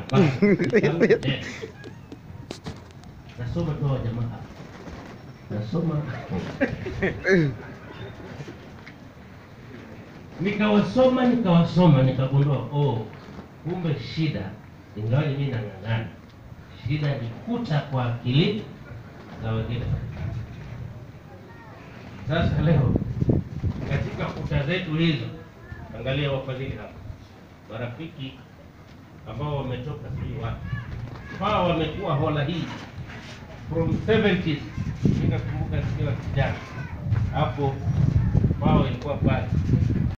Hapana, kitabu eh. Nasoma tu hawa jamaa hapa. Nasoma nikawasoma nikawasoma nikagundua oh, kumbe shida ingawaji mimi nang'ang'ana, shida ni kuta kwa akili za wengine. Sasa leo katika kuta zetu hizo, angalia wafadhili hapa, marafiki ambao wametoka sijui wapi, hawa wamekuwa hola hii from 70s. Nikakumbuka nikiwa kijana hapo, wao ilikuwa pale